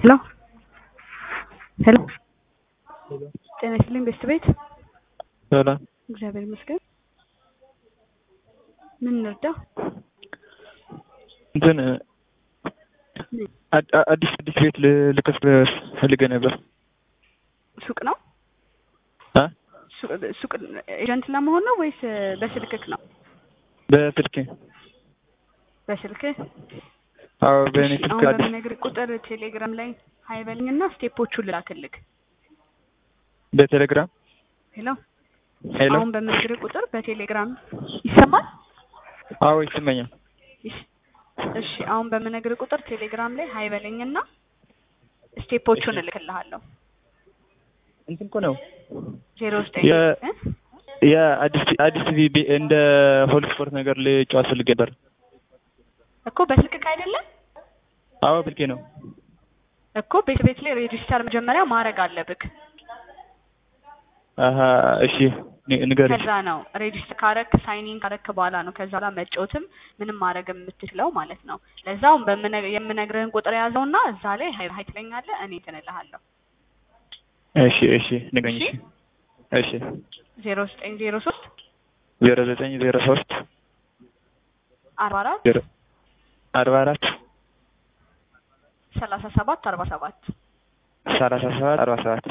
ሄሎ ሄሎ ጤና ይስጥልኝ ቤስት ቤት ሰላም እግዚአብሔር ይመስገን ምን እንርዳ እንትን አድ- አዲስ አዲስ ቤት ል- ልከፍት ፈልጌ ነበር ሱቅ ነው አ ሱ- ሱቅ ኤጀንት ለመሆን ነው ወይስ በስልክክ ነው በስልኬ በስልክህ አዎ በእኔ እሺ፣ ስልክ አሁን አዲስ በምነግርህ ቁጥር ቴሌግራም ላይ ሀይ በልኝና ስቴፖቹን ልላክልክ በቴሌግራም ሄሎ ሄሎ አሁን በምነግርህ ቁጥር በቴሌግራም ይሰማል አዎ ይሰማኛል እሺ እሺ አሁን በምነግርህ ቁጥር ቴሌግራም ላይ ሀይ በለኝና ስቴፖቹን እልክልሃለሁ እንትን እኮ ነው ዜሮ ዘጠኝ የ- እ? የአዲስ አዲስ ቲቪ ቤ- እንደ ሆል ስፖርት ነገር ልጫወት ፈልጌ ነበር እኮ በስልክክ አይደለም አዎ ስልኬ ነው እኮ ቤት ቤት ላይ ሬጂስተር መጀመሪያ ማድረግ አለብክ አሀ እሺ ን- ንገሪኝ ከዛ ነው ሬጂስተር ካረክ ሳይኒን ካረክ በኋላ ነው ከዛ በኋላ መጫወትም ምንም ማድረግ የምትችለው ማለት ነው ለዛውም በምነ- የምነግርህን ቁጥር ያዘውና እዛ ላይ ሀይ ሀይ ትለኛለህ እኔ ትንልሃለሁ እሺ እሺ ንገኝ እሺ። እሺ ዜሮ ዘጠኝ ዜሮ ሶስት ዜሮ ዘጠኝ ዜሮ ሶስት አርባ አራት ዜሮ አርባ አራት ሰላሳ ሰባት አርባ ሰባት ሰላሳ ሰባት አርባ ሰባት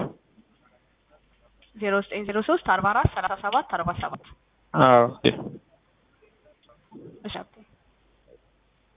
ዜሮ ዘጠኝ ዜሮ ሶስት አርባ አራት ሰላሳ ሰባት አርባ ሰባት አዎ እሺ